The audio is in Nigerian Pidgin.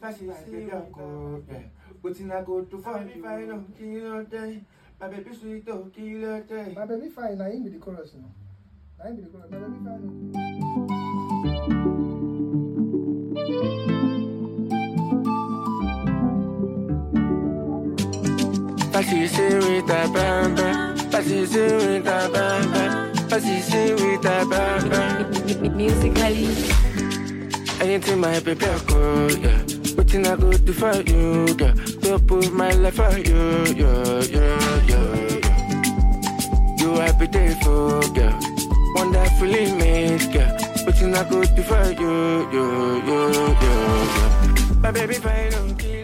Fancy my baby uncle, yeah. Wetin I go do for you if I no kill your day? My baby sweet oh, kill your day. My baby fine, na him be the chorus now. Na him be the chorus. My baby fine. Fancy say with a bam bam. Fancy say with a bam bam. Fancy say with a bam bam. Musically, Anything my baby I go, yeah. Wetin I go do for you, girl? To put my life for you, yeah, yeah, yeah, yeah. You happy day for, girl. Wonderfully made, girl. Wetin I go do for you, you, you, you, you. My baby fine, don't kill